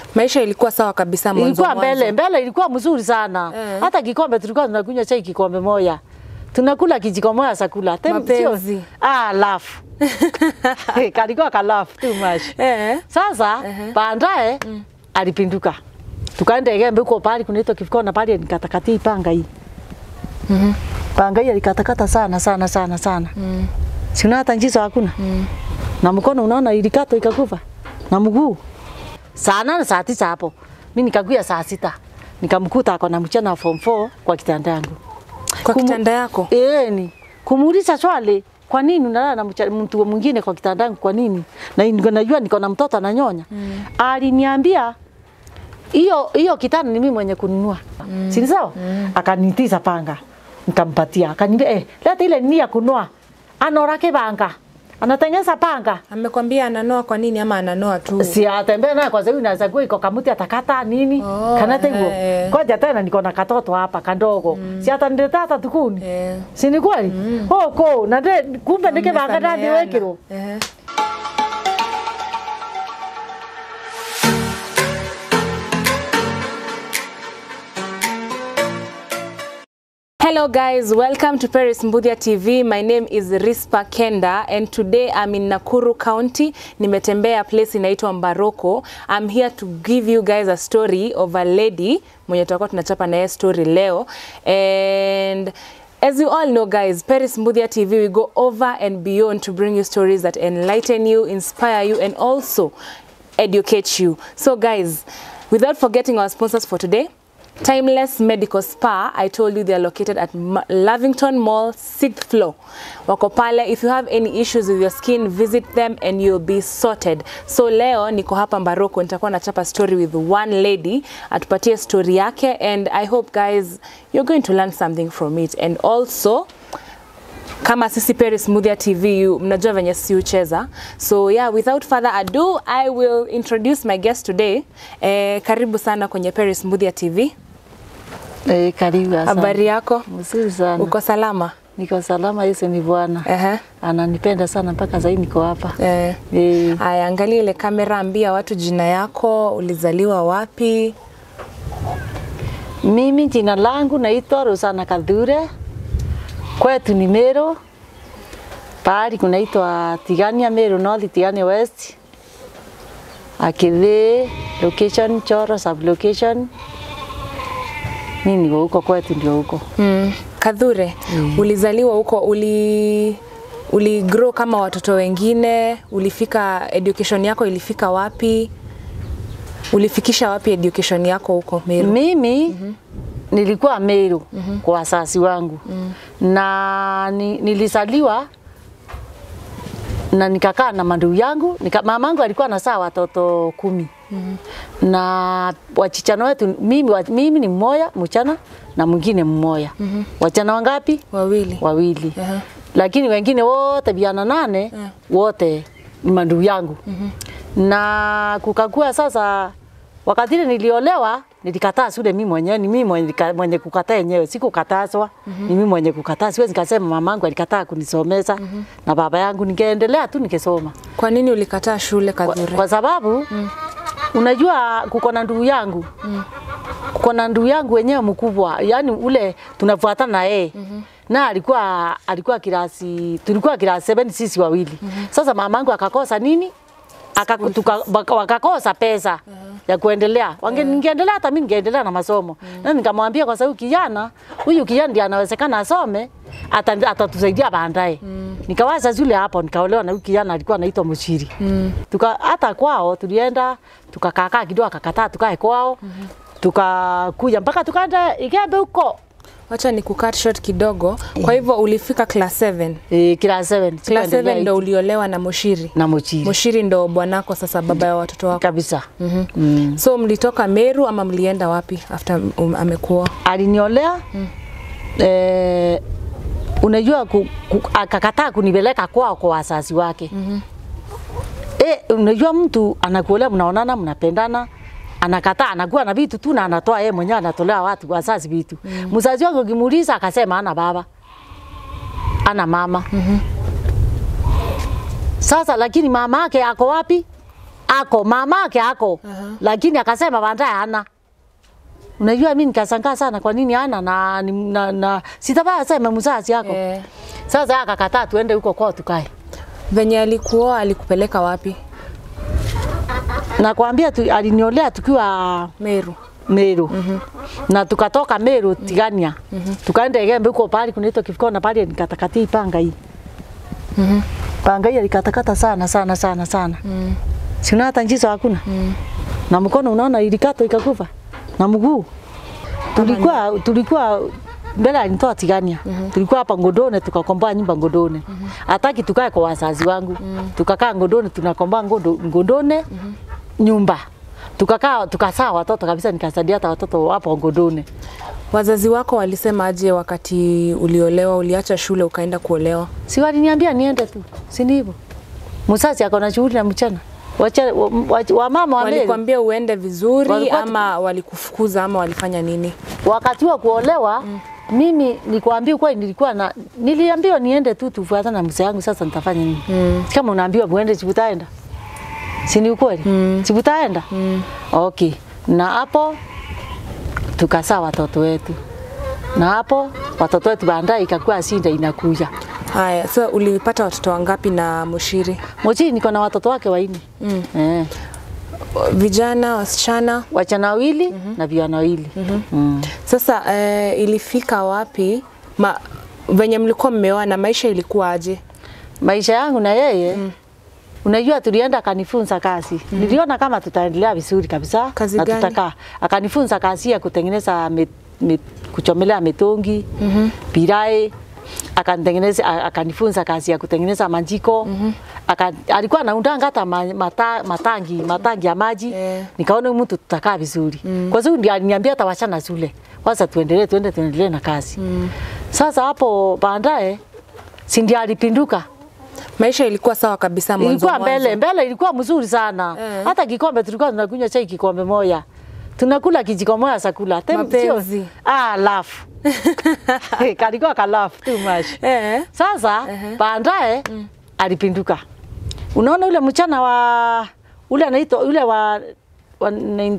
Maisha ilikuwa sawa kabisa mwanzo ilikuwa mwanzo. mbele mbele, ilikuwa mzuri sana Eh. hata kikombe tulikuwa tunakunywa chai kikombe moja, tunakula kijiko moja chakula Tem- Mapenzi. sio- ah, laugh kalikuwa ka laugh too much. Eh. Sasa baadaye alipinduka, tukaenda Egembe huko pale kunaitwa Kifikona pale, nikatakatia panga hii panga hii alikatakata sana sana sana sana mm. sina hata njizo hakuna mm. na mkono unaona ilikatwa ikakufa na mguu saa nane saa tisa hapo mi nikakuya saa sita nikamkuta ako na mchana wa form 4 kwa kitanda yangu Kwa Kumu- kitanda yako? Eh, ni kumuuliza swali, kwa nini unalala na mcha- mtu mwingine kwa kitanda yangu? Kwa nini? Na niko najua niko na mtoto ananyonya. Mm. Aliniambia hiyo hiyo kitanda ni mimi mwenye kununua. Mm. Si ni sawa? Mm. Akanitiza panga. Nikampatia. Akaniambia eh, leta ile ni ya kununua. Anorake panga. Anatengeneza panga. Amekwambia ananoa kwa nini ama ananoa tu? Si atembea naye kwa sababu inaweza kuwa iko kamuti atakata nini Oh, kanate hivyo. eh. Koja tena niko na katoto hapa kandogo. Si ataniletea hata tukuni. Eh. Si ni kweli? Oh, ko na de kumbe ndike banga ndani Mmesameheana. wekiro. Eh. Hello guys, welcome to Paris Mbudia TV. My name is Rispa Kenda and today I'm in Nakuru County. Nimetembea place inaitwa Mbaroko. I'm here to give you guys a story of a lady mwenye tutakuwa tunachapa naye story leo and As you all know guys, Paris Mbudia TV we go over and beyond to bring you stories that enlighten you, inspire you and also educate you. So guys, without forgetting our sponsors for today, Timeless Medical Spa, I told you they are located at Ma- Lavington Mall, 6th floor. Wako pale, if you have any issues with your skin, visit them and you'll be sorted. So leo niko hapa Mbaroko, nitakuwa nachapa story with one lady, atupatie story yake and I hope guys you're going to learn something from it and also kama sisi Paris Muthia TV you, mnajua venye si ucheza. So yeah, without further ado, I will introduce my guest today. Eh, karibu sana kwenye Paris Muthia TV. Eh, karibu sana. Habari yako? Mzuri sana. Uko salama? Niko salama, Yesu ni Bwana. Ehe. Ananipenda sana mpaka sasa niko hapa. Eh. Eh, Aya, angalia ile kamera, ambia watu jina yako, ulizaliwa wapi? mimi jina langu naitwa Rosana Kadhure. Kwetu ni Meru. Pahali kunaitwa Tigania Meru North, Tigania West. Akidhi location Choro sub location. Mimi niko huko kwetu ndio huko. Mm. Kadhure, ulizaliwa huko, uli uli grow kama watoto wengine, ulifika education yako ilifika wapi? Ulifikisha wapi education yako huko Meru? Mimi nilikuwa Meru kwa wasasi wangu na ni, nilizaliwa na nikakaa na mandugu yangu nika, mamangu alikuwa anasaa watoto kumi na wachichana wetu mimi, wa- mimi ni mmoja mchana na mwingine mmoja wachana wangapi? Wawili. Wawili Aha. lakini wengine wote vijana nane wote ni mandugu yangu na kukakua sasa wakati ile niliolewa nilikataa shule mimi mwenyewe ni mimi mwenye, nika- mwenye kukataa yenyewe sikukatazwa ni mimi mwenye kukataa siwezi kasema mamangu alikataa kunisomesa na baba yangu ningeendelea tu nikisoma Kwa nini ulikataa shule kwa, Kadhure? kwa sababu unajua kuko na ndugu yangu kuko na ndugu yangu wenyewe mkubwa, yani ule tunafuatana na yeye na alikuwa alikuwa kilasi tulikuwa kilasi 7 sisi wawili. Sasa mamangu akakosa nini? Aka, tuka, waka- wakakosa pesa ya kuendelea. Wange ningeendelea hata mimi ningeendelea na masomo. Na nikamwambia kwa sababu kijana huyu kijana ndiye anawezekana asome ata- atatusaidia baadaye. Nikawaza zule hapo nikaolewa na huyu kijana alikuwa anaitwa Muchiri. Tuka hata kwao tulienda tukakaa kidogo akakataa tukae kwao. Tukakuja mpaka tukaenda Igembe huko. Wacha ni kucut short kidogo. Kwa hivyo ulifika class 7. Eh, class 7. Class 7 ndo uliolewa na Mushiri. na Muchiri. Mushiri ndo bwanako sasa, baba ya watoto wako. kabisa. Mhm. Mm. So mlitoka Meru ama mlienda wapi after um, amekuoa? Aliniolea eh, unajua ku, ku, akakataa kunipeleka kwao kwa wazazi wake. Eh, unajua mtu anakuolea, mnaonana, mnapendana anakataa anakuwa na vitu tu na anatoa yeye mwenyewe anatolea watu wazazi vitu. Mzazi wangu ukimuuliza akasema ana baba. Ana mama. Sasa lakini mama yake ako wapi? ako mamake ako Aha. lakini akasema baadaye hana. Unajua mimi nikashangaa sana kwa nini hana na, na, na, na sitafaa sema mzazi yako. Eh. Sasa akakataa tuende huko kwao tukae. Venye alikuoa alikupeleka wapi? Nakwambia tu, aliniolea tukiwa Meru. Meru mm -hmm. na tukatoka Meru Tigania mm -hmm. tukaenda Igembe huko pale kunaitwa Kifikona pale nikatakatia panga hii Mhm. panga hii alikatakata sana sana sana sana mm. sina hata njizo hakuna mm. na mkono unaona ilikatwa ikakufa na mguu tulikuwa tulikuwa mbele alinitoa Tigania mm -hmm. tulikuwa hapa Ngodone tukakomboa nyumba Ngodone mm -hmm. hataki tukae kwa wazazi wangu mm -hmm. tukakaa Ngodone tunakomboa Ngodo, Ngodone mm -hmm. nyumba tukakaa tukasaa watoto kabisa, nikasaidia hata watoto wapo Ngodone. Wazazi wako walisema aje wakati uliolewa, uliacha shule ukaenda kuolewa? Si waliniambia niende tu, si ni hivyo? Mzazi ako na shughuli na mchana wacha wa, wa, wa mama wa Meru Walikwambia uende vizuri Walikuwa tu- ama walikufukuza ama walifanya nini? wakati wa kuolewa mm. mimi nikwambia kweli, nilikuwa na niliambiwa niende tu tufuatane na mzee wangu. Sasa nitafanya nini? mm. kama unaambiwa muende, si utaenda? Si ni ukweli? mm. si utaenda? mm. okay, na hapo tukasaa watoto wetu, na hapo watoto wetu baadaye ikakuwa shinda inakuja Haya, so ulipata watoto wangapi na Mushiri? Mochi niko na watoto wake wanne Mm. eh, Vijana, wasichana? wachana wawili mm -hmm. na vijana wawili mm -hmm. mm. Sasa eh, ilifika wapi ma, venye mlikuwa mmeoana, maisha ilikuwa aje? maisha yangu na yeye mm. Unajua, tulienda akanifunza kazi mm. Niliona kama tutaendelea vizuri kabisa Kazi na gani? tutakaa. Akanifunza kazi ya kutengeneza met, met, kuchomelea mitungi mm -hmm. pirai akanitengeneza a- akanifunza kazi ya kutengeneza majiko mm -hmm. Aka, alikuwa anaundanga hata ma, mata, matangi matangi ya maji Eh. nikaona huyu mtu tutakaa vizuri mm. Kwa sababu ndio aliniambia hata wachana shule kwanza, tuendelee tuende tuendelee na kazi mm. Sasa hapo baadaye si ndio alipinduka Maisha ilikuwa sawa kabisa mwanzo ilikuwa mbele mwanzo. mbele, ilikuwa mzuri sana Eh. hata kikombe tulikuwa tunakunywa chai kikombe moja, tunakula kijiko moja chakula Tem- Mapenzi. sio- ah, laugh kalikuwa ka laugh too much. Eh. Sasa baadaye alipinduka. Unaona ule mchana wa ule anaitwa ule wa, wa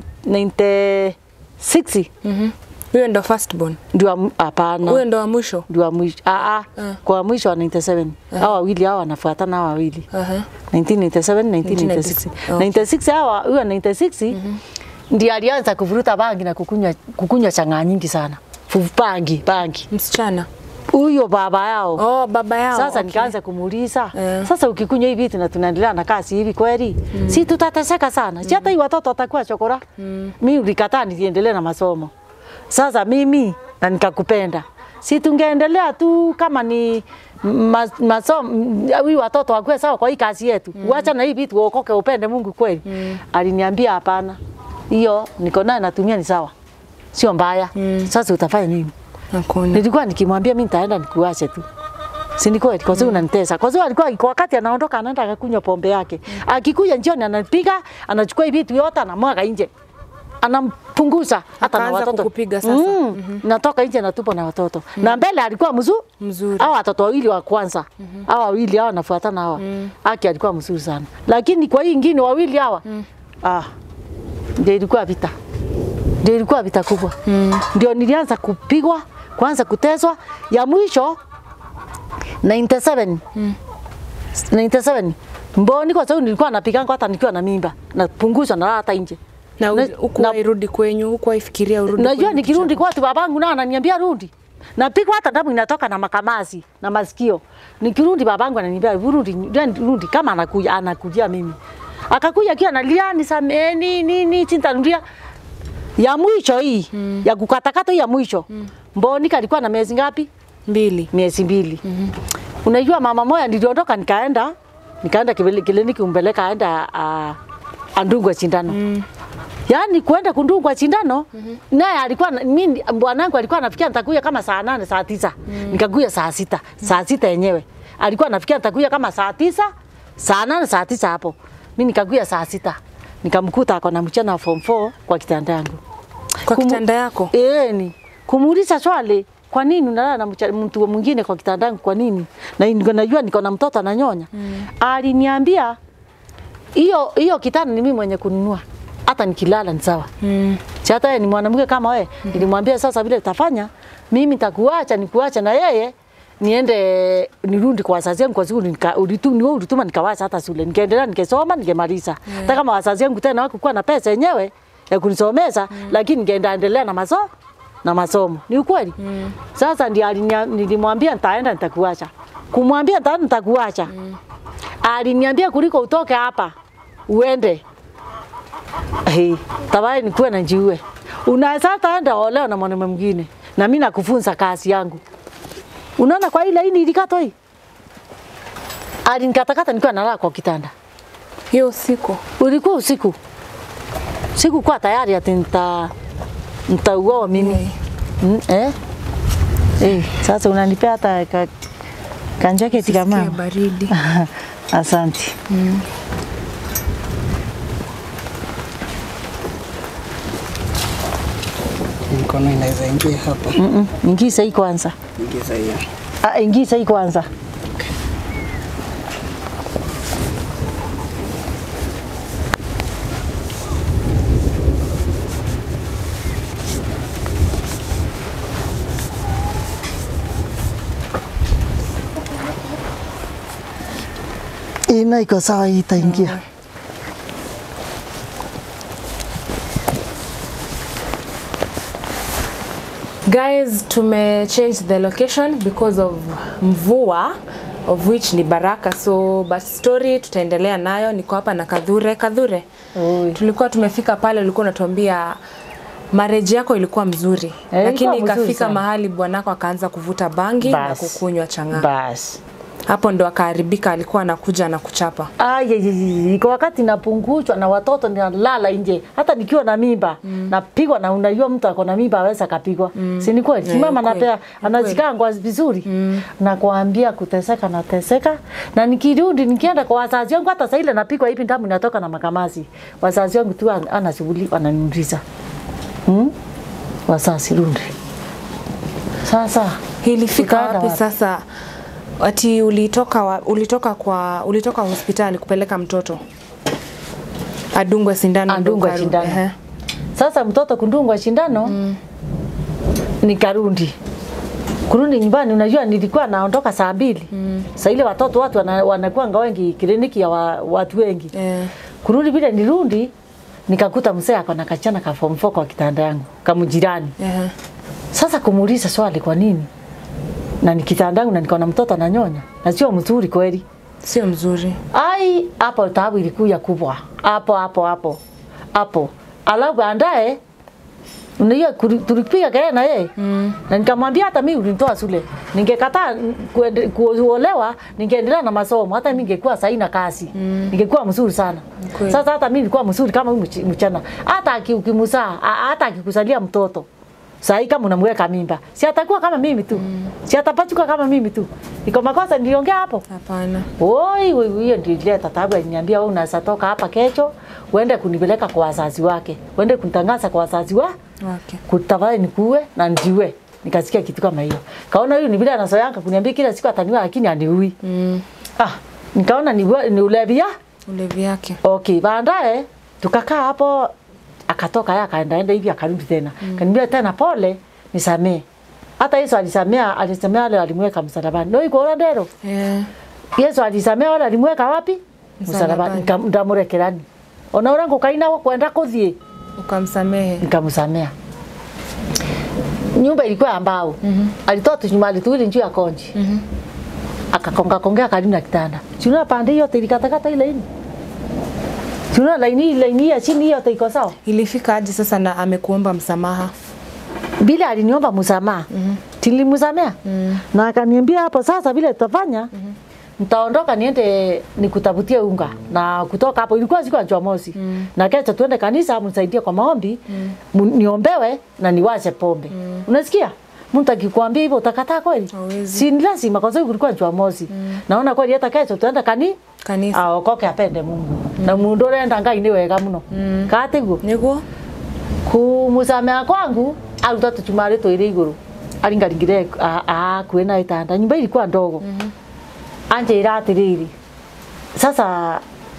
96 Mhm. Huyo ndo first born. ndio wa- hapana Huyo ndo wa mwisho. ndio wa mwisho ah, ah, Eh. kwa mwisho wa 97 hao wawili hao wanafuatana hao wawili Aha. 1997 1996 Oh. 96 hawa huyo 96 ndiye alianza kuvuruta bangi na kukunywa kukunywa chang'aa nyingi sana Fu- bangi bangi Msichana. huyo baba yao Oh, baba yao. sasa okay. nikaanza kumuuliza Eh. sasa, ukikunywa hivi vitu na tunaendelea na kazi hivi kweli, si tutateseka sana? Si hata hii watoto watakuwa chokora. Mimi ulikataa niendelee na masomo. Sasa mimi na nikakupenda, si tungeendelea tu kama ni ma- masomo hii watoto wakuwe sawa kwa hii kazi yetu, uacha na hii vitu uokoke, upende Mungu kweli. Aliniambia hapana, hiyo niko nayo natumia ni sawa, sio mbaya. Sasa utafanya nini? Hakuna. Nilikuwa nikimwambia mimi nitaenda nikuache tu. Si ni kweli? Kwa sababu unanitesa. Kwa sababu alikuwa kwa wakati anaondoka anaenda akakunywa pombe yake. Akikuja jioni anapiga, anachukua hivi vitu yote anamwaga nje. Anampunguza hata na Akaanza watoto. kukupiga sasa. Mm. Natoka nje natupa na watoto. Na mbele alikuwa mzuri. Mzuri. Hao watoto wawili wa kwanza. Hao wawili hao wanafuatana hawa. Aki alikuwa mzuri sana. Lakini kwa hii ingine wawili hawa. Ah. Ndio ilikuwa vita. Ndio ilikuwa vita kubwa. Ndio nilianza kupigwa, kwanza kuteswa, ya mwisho 97 97 mboni, kwa sababu nilikuwa napiganga hata nikiwa na mimba, napunguzwa na hata nje. Na Na- huku na- wairudi kwenyu, huku waifikiria urudi. Najua kwenyu nikirundi kwatu babangu na ananiambia rudi. Napigwa hata damu inatoka na makamasi na masikio. Nikirudi babangu ananiambia rudi, rudi, rudi kama anakuja anakujia mimi. Akakuja akiwa analia nisameni nini sintarudia. Ya mwisho hii ya kukatakata hii ya mwisho. Mboni kalikuwa na miezi ngapi? mbili. miezi mbili. Unajua mama moja niliondoka nikaenda nikaenda kibili- kliniki umpeleka aenda uh, andungwa sindano. Yaani kuenda kundungwa sindano naye alikuwa na- mimi bwanangu alikuwa anafikia nitakuja kama saa nane saa tisa nikakuja saa sita saa sita yenyewe alikuwa anafikia nitakuja kama saa tisa saa nane saa tisa hapo mimi nikakuja saa sita nikamkuta ako na mchana wa form 4 kwa kitanda yangu Kwa Kumu- kitanda yako. Eh, ni kumuuliza swali, kwa nini unalala na mcha- mtu mwingine kwa kitanda yangu? Kwa nini? Na niko najua niko na mtoto ananyonya. Mm. Aliniambia hiyo hiyo kitanda ni mimi mwenye kununua, hata nikilala ni sawa. Mm. Si hata yeye ni mwanamke kama wewe. Nilimwambia sasa vile tutafanya, mimi nitakuacha nikuacha na yeye niende nirudi kwa wazazi wangu kwa sababu nika- ulitu- ni wewe ulituma nikawacha hata shule nikaendelea nikisoma nikemaliza. Hata kama wazazi wangu tena hawakuwa na pesa yenyewe ya kunisomesha, lakini ningeenda endelea na masomo na masomo. Ni ukweli. Sasa ndio alinia- nilimwambia nitaenda nitakuacha. Kumwambia nitaenda nitakuacha. Aliniambia kuliko utoke hapa uende Hey, tabai nikuwe na njiwe. Unaweza hata enda olewa na mwanaume mwingine na mimi nakufunza kazi yangu. Unaona kwa ile hii ilikatwa hii. Alinikatakata nikiwa nalala kwa kitanda. Hiyo usiku. Ulikuwa usiku. Sikukuwa tayari ati nita nitauawa mimi. Mm, eh? Eh, sasa unanipea hata ka, kanjaketi kama. Sikia baridi. Asante. mkono inaweza ingia hapa. Mm -mm. Ingiza hii kwanza. Ingiza hiyo. Ah, ingiza hii kwanza. Ina iko sawa, hii itaingia. Guys, tume change the location because of mvua of which ni baraka so but story tutaendelea nayo. Niko hapa na Kadhure. Kadhure, Oi. tulikuwa tumefika pale, ulikuwa unatuambia marriage yako ilikuwa mzuri Eh, lakini ilikuwa mzuri ikafika sana. mahali bwanako akaanza kuvuta bangi na Bas. kukunywa chang'aa. Basi. Hapo ndo akaharibika, alikuwa anakuja na kuchapa. Ay, iko wakati napunguzwa na watoto ninalala nje, hata nikiwa na mimba mm. napigwa, na unajua mtu ako na mimba aweza kapigwa mm. si ni kweli? Yeah, Yeah, mama ni kweli. napea anazikangwa vizuri mm. na kuambia kuteseka nateseka, na nikirudi nikienda kwa wazazi wangu, hata saa ile napigwa hivi damu inatoka na makamasi, wazazi wangu tu an- ana shughuli wananiuliza hmm? wazazi rundi sasa Ilifika Tukaenda wapi wapi? sasa? Ati ulitoka wa, ulitoka kwa ulitoka hospitali kupeleka mtoto adungwe sindano ndo Adungwe ukarudi. sindano. Ehe. Sasa mtoto kundungwa shindano mm. nikarundi kurudi nyumbani, unajua nilikuwa naondoka saa mbili mm. saa ile watoto watu wana, wanakuwa wengi kliniki ya wa, watu wengi Eh. kurudi vile nirundi nikakuta mzee ako na kachana ka form 4 kwa kitanda yangu kamjirani. Ehe. Sasa kumuuliza swali, kwa nini na ni kitanda yangu na niko na mtoto ananyonya na sio mzuri kweli? Sio mzuri. Ai, hapo taabu ilikuja kubwa hapo hapo hapo hapo. Alafu baadaye unajua kuli- tulipiga kelele na yeye mm. na nikamwambia hata mimi ulinitoa shule, ningekataa kuende- kuolewa ningeendelea na masomo, hata mimi ningekuwa sahi na kazi mm. ningekuwa mzuri sana. Kweli. Sasa hata mimi nilikuwa mzuri kama huyu mch- mchana, hata aki- ukimzaa a- hata akikuzalia mtoto sahi kama unamweka mimba, si atakuwa kama mimi tu mm. si atapachuka kama mimi tu. Iko makosa niliongea hapo? Hapana. Oi, oi, hiyo ndio ilileta taabu. Aliniambia wewe unaweza toka hapa kesho uende kunipeleka kwa wazazi wake, uende kunitangaza kwa wazazi wa Wake. kutafadhali nikuue na njiwe. Nikasikia kitu kama hiyo, kaona huyu ni vile anazoeanga kuniambia kila siku ataniua, lakini aniui. Mm. Ah, nikaona ni, ni ulevia. Ulevi yake. Okay, baadaye tukakaa hapo, akatoka yeye akaenda enda hivi akarudi tena mm. kaniambia tena pole, nisamee. Hata Yesu alisamea, alisamea wale walimweka msalabani. Ndio iko ona ndero. Eh. Yesu alisamea wala alimweka wapi? Msalabani. Msalabani. Ndamurekerani. Ona urangu kaina wa kwenda kuthie Ukamsamehe. nikamsamea. Nyumba ilikuwa ya mbao. Mm -hmm. Alitoa tunyumali tuwili juu ya konji. Mm -hmm. Akakonga kongea karibu na kitanda. Sina pande yote ilikatakata ile ini. Sina laini laini ya chini yote iko sawa. Ilifika aje sasa na amekuomba msamaha? Bila aliniomba msamaha. Mm -hmm. Tilimsamea. Mm -hmm. Na akaniambia hapo sasa vile tutafanya. Mm -hmm nitaondoka niende nikutafutie unga na kutoka hapo ilikuwa siku ya Jumamosi mm. na kesho tuende kanisa mnisaidie kwa maombi mm. niombewe na niwache pombe mm. unasikia mtu akikwambia hivyo utakataa kweli Hawezi. si ni lazima kwa sababu kulikuwa Jumamosi mm. naona kweli hata kesho tuende kani Kanisa. aokoke apende Mungu mm. na mundu urenda ngai ni wega muno mm. katiguo Niguo? kumusamea kwangu aruta tuchumari twiri iguru aringaringire akuä na itanda nyumba ilikuwa ndogo mm -hmm. anjä atiriri sasa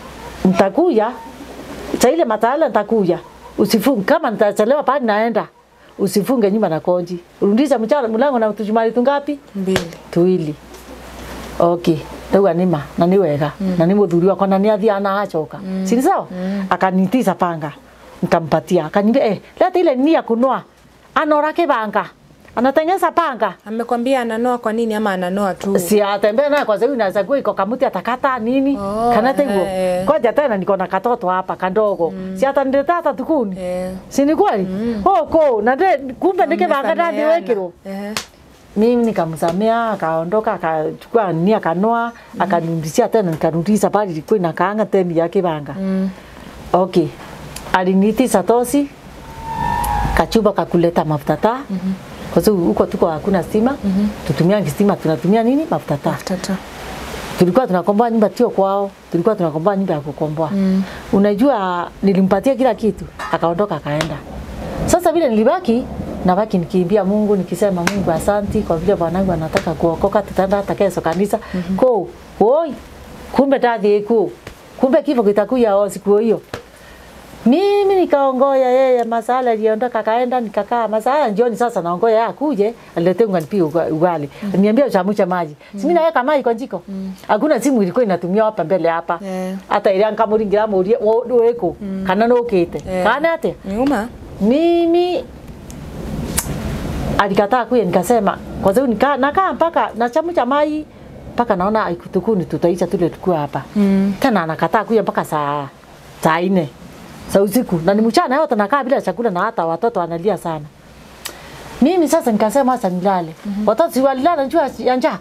nitakuja saa ile matala nitakuja, usifunge kama nitachelewa pale naenda, usifunge nyumba na konji, rudisha mchana mlango na tujumari tungapi mbili tuili okay ndauga nima na nĩ wega mm. na nĩ mũthuri wakwa na nĩ athiaga na acoka mm. sini sawa mm. akanitiza panga nikampatia akaniambia eh, leta ile nini ya kunoa anora kibanga anatengeneza panga amekwambia ananoa kwa nini ama ananoa tu si atembea naye kwa sababu inaweza kuwa iko kamuti atakata nini Oh, kana teguo eh. koja tena niko na katoto hapa kadogo mm. si ataniletea hata tukuni Eh. si ni kweli mm. hoko na de, kumbe ni kibanga ndani Mmesameheana. wekirwo Ehe. mimi nikamsamea akaondoka akachukua nini akanoa mm. akanirudishia tena nikarudisha pale ilikuwa inakaanga teni ya kibanga Mm. okay aliniitisha tosi kachuba kakuleta mafuta taa mm -hmm. kwa sababu huko tuko hakuna stima mm -hmm. tutumia stima tunatumia nini mafuta taa Tata. tulikuwa tunakomboa nyumba tio kwao tulikuwa tunakomboa nyumba ya kukomboa mm. unajua nilimpatia kila kitu akaondoka akaenda sasa vile nilibaki nabaki nikiimbia Mungu nikisema Mungu asanti kwa vile bwanangu anataka kuokoka tutaenda hata kesho kanisa mm -hmm. ko oi kumbe tadhi ku kumbe kifo kitakuja o siku hiyo mimi nikaongoya yeye masala aliondoka akaenda nikakaa masala jioni sasa naongoya yeye akuje alete unga nipige uga- ugali niambia uchamusha maji mm. mimi naweka maji kwa jiko hakuna simu ilikuwa inatumia hapa mbele hapa Eh. hata ile nkamuringira murie weko kana nukite Eh. kana ate Nyuma. mimi alikataa kuya, nikasema kwa sababu nika, nakaa mpaka nachamucha mai mpaka naona ikutukuni tutaisha tule tukua hapa Mm. tena anakataa kuya mpaka saa saa nne za usiku na ni mchana yote nakaa bila chakula na hata watoto wanalia sana. Mimi sasa nikasema sasa nilale. Watoto si walilala njua ya njaa.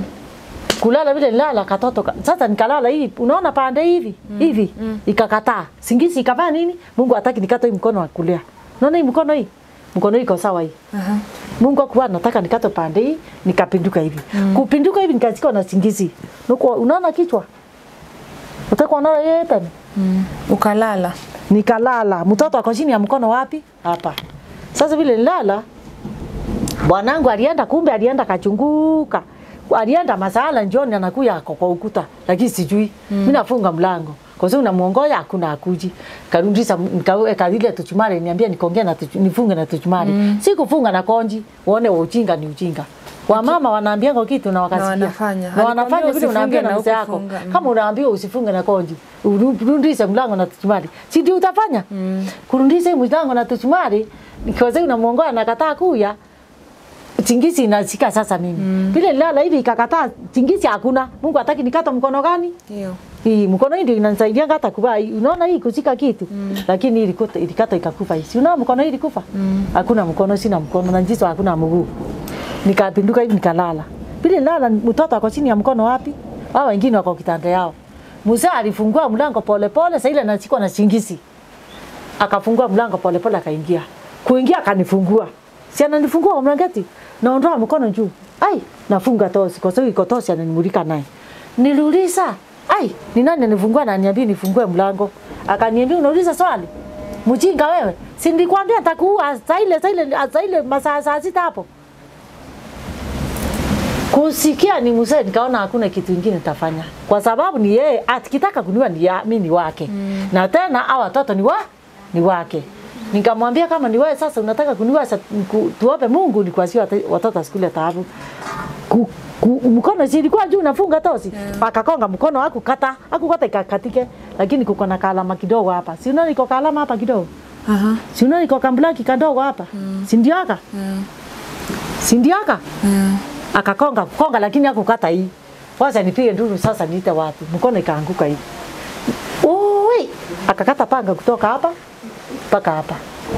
Kulala vile nilala katoto ka- sasa nikalala hivi unaona pande hivi hivi ikakataa. Singizi ikafanya nini? Mungu hataki nikatoe hii mkono wa kulia. Unaona hii mkono hii? Mkono hii iko sawa hii. Aha. Mungu akuwa nataka nikate pande hii nikapinduka hivi. Mm. Kupinduka hivi nikachika na singizi. Nuko unaona kichwa? Utakuwa unaona yeye tena. Mm. Ukalala. Nikalala. Mtoto ako chini ya mkono wapi? Hapa. Sasa vile nilala bwanangu alienda, kumbe alienda kachunguka. Alienda masala njioni anakuya ako kwa ukuta, lakini sijui. Mm. Mimi nafunga mlango. Kwa sababu namuongoya hakuna akuji. Karudisha nikaweka ile tuchumari niambia nikongea na tuchu, nifunge na tuchumari. Mm. Sikufunga na konji. Uone wa ujinga ni ujinga. Wamama wanaambianga kitu na wakasikia. wanafanya. Na wanafanya Alikwambia vile unaambia usifunge na na mzee yako. hukufunga. Mm. Kama unaambiwa usifunge na konji, urudishe mlango na tuchumari. Si ndio utafanya? Mm. Kurudisha mlango na tuchumari, nikiwaza unamuongoa nakataa kuya. Chingizi inashika sasa mimi. Mm. Vile nilala hivi ikakataa chingizi hakuna. Mungu hataki nikata mkono gani? Hiyo. Hii mkono hii ndio inanisaidia hata kuvaa. hii. Unaona hii kushika kitu. Mm. Lakini hii ilikata ilikata ikakufa hii. Si unaona mkono hii ilikufa? Mm. Hakuna mkono, sina mkono na jicho hakuna mguu. Nikapinduka hivi nikalala. Vile nilala mtoto ako chini ya mkono wapi? Hao wengine wako kitanda yao. Musa alifungua mlango pole pole, sasa ile anachikwa na chingizi. Akafungua mlango pole pole akaingia. Kuingia akanifungua. Si ananifungua kwa mlangeti. Naondoa mkono juu. Ai, nafunga tosi kwa sababu iko tosi ananimulika naye. Niliuliza, ai, ni nani anifungua na aniambia nifungue mlango? Akaniambia unauliza swali. Mjinga wewe. Si nilikwambia nitakuua saa ile saa ile saa ile masaa saa sita hapo. Kusikia ni mzee, nikaona hakuna kitu kingine nitafanya, kwa sababu ni yeye akitaka kuniua ni ya, mimi ni wake mm. na tena hao watoto ni wa ni wake. Nikamwambia kama ni wewe sasa unataka kuniua, sa- ku- tuombe Mungu nikuasie wate- watoto asikule taabu. Ku, ku, mkono si ilikuwa juu nafunga tosi yeah. Akakonga mkono akukata akukata ikakatike, lakini kuko na kalama kidogo hapa, si unaona iko kalama hapa kidogo, Aha. si unaona iko kamblaki kadogo hapa mm. si ndio aka Mm. si ndio aka Mm. akakonga konga, lakini hakukata hii. Wacha nipige nduru sasa, niite watu, mkono ikaanguka hivi. Oi, akakata panga kutoka hapa mpaka hapa.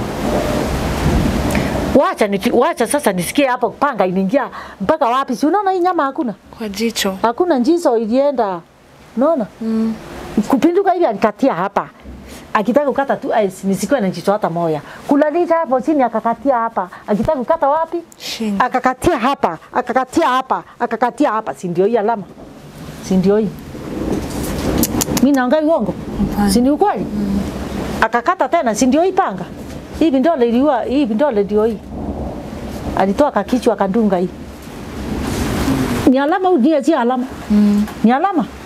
Wacha nipi, wacha sasa nisikie hapo panga inaingia mpaka wapi? Si unaona hii nyama hakuna, Kwa jicho. hakuna njizo ilienda, unaona Mm. kupinduka hivi alikatia hapa akitaka kukata tu ai, nisikuwe na jicho hata moja kulalisha hapo chini akakatia hapa akitaka kukata wapi Shingo. akakatia hapa akakatia hapa akakatia hapa si ndio hii alama si ndio hii mimi naangai uongo Hapana. si ni ukweli akakata tena si ndio hii panga hii vindole iliua hii vindole ndio hii alitoa kakichwa akadunga hii ni alama au ni si alama Mm. ni alama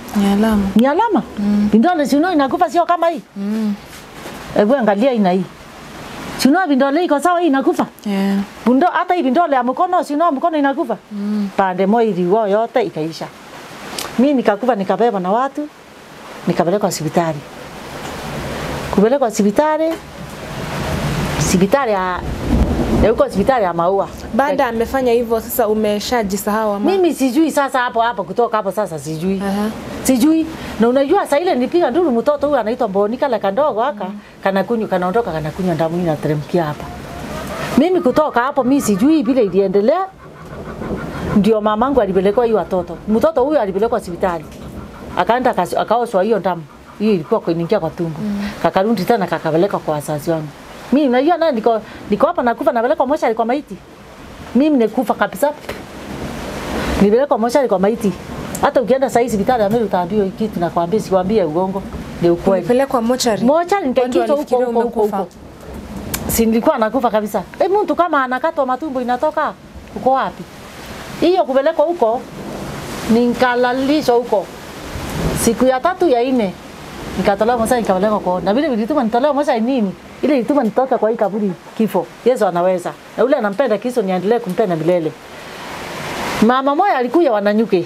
Ni alama. ni alama mm. Vidole si unaona inakufa sio kama hii Mm. hebu angalia ina hii si unaona vidole iko sawa hii inakufa Yeah. Bundo, hata hii vidole ya mkono si unaona mkono inakufa mm. Pande moja iliwa yote ikaisha. Mimi nikakufa nikabeba na watu nikapelekwa hospitali. Kupelekwa hospitali hospitali ya ya huko hospitali ya Maua. Baada amefanya hivyo sasa umeshajisahau ama? Mimi sijui sasa hapo hapo kutoka hapo sasa sijui. Aha. Sijui. Na unajua saa ile nilipiga nduru mtoto huyu anaitwa Bonika la kandogo haka mm. kana kunywa kanaondoka kana kunywa damu inateremkia hapa. Mimi kutoka hapo mimi sijui vile iliendelea. Ndio mamangu alipelekwa hiyo watoto. Mtoto huyu alipelekwa hospitali. Akaenda akas- akaoshwa hiyo damu. Hiyo ilikuwa kuingia kwa tumbo. Mm. Kakarudi tena kakapeleka kwa wazazi wangu. Mimi najua naye niko niko hapa nakufa napelekwa moshari kwa maiti. Mimi nikufa kabisa. Nilipelekwa moshari kwa maiti. Hata ukienda saa hii hospitali ya Meru utaambiwa hiki kitu nakwambia sikwambia ugongo. Ni ukweli. Ulipelekwa mochari? Mochari nikaingizwa huko walifikiria huko huko umekufa. huko. Si nilikuwa nakufa kabisa. Eh, mtu kama anakatwa matumbo inatoka uko wapi? Hiyo kupelekwa huko nikalalishwa huko. Siku ya tatu ya ine nikatolewa moshari nikapelekwa kwa na vile vilituma nitolewa moshari nini? Ile ilituma nitoke kwa hii kaburi kifo. Yesu anaweza. Na ule anampenda Kristo niendelee kumpenda milele. Mama moja alikuja wananyuke.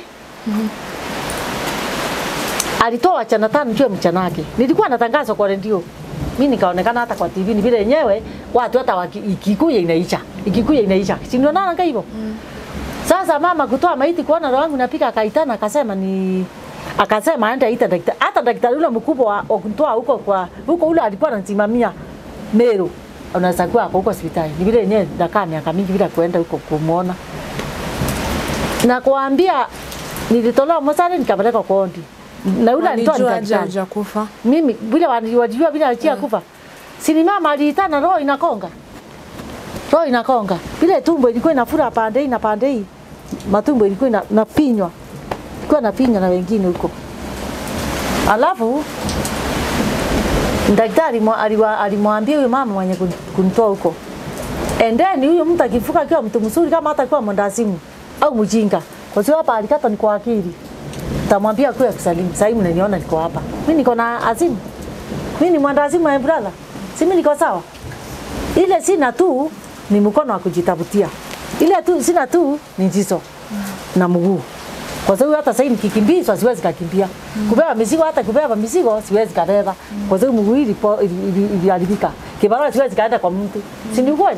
Alitoa wachana tano juu ya mchana wake. Nilikuwa natangaza kwa redio. Mimi nikaonekana hata kwa TV ni vile yenyewe watu hata waki- ikikuja inaisha. Ikikuja inaisha. Si ndio nana hivyo? Sasa mama kutoa maiti kuona roho yangu napika akaitana akasema ni akasema aende aita daktari. Hata daktari ule mkubwa wa wa kutoa huko kwa huko ule alikuwa anasimamia Meru. Unaweza kuwa ako huko hospitali. Ni vile yenyewe nakaa miaka mingi bila kuenda huko kumuona. Na kuambia nilitolewa mosari nikapelekwa kondi. Na yule alitoa Walijua aje daktari. hujakufa? Mimi vile wali- walijua vile alichia kufa. Si ni mama aliitana roho inakonga. Roho inakonga. Vile tumbo ilikuwa inafura pande hii na pande hii. Matumbo ilikuwa ina- inapinywa. Ilikuwa inapinywa na wengine huko. Alafu daktari mwa- aliwa- alimwambia huyo mama mwenye kun- kunitoa huko. Endeni huyo mtu akifuka akiwa mtu mzuri kama hata akiwa mwendazimu au mjinga. Kwa sababu hapa alikata ni kwa akili. Tamwambia kwa kusalimu. Sasa hivi mnaniona niko hapa. Mimi niko na azimu. Mimi ni mwendazimu my brother. Si mimi niko sawa. Ile sina tu ni mkono wa kujitafutia. Ile tu sina tu ni jicho na mguu. Kwa sababu hata sasa nikikimbizwa siwezi kakimbia. Kubeba mizigo hata kubeba mizigo siwezi kabeba. Kwa sababu mguu ilipo- ili- ili- iliharibika. Kibarua siwezi kaenda kwa mtu. Si ni kweli?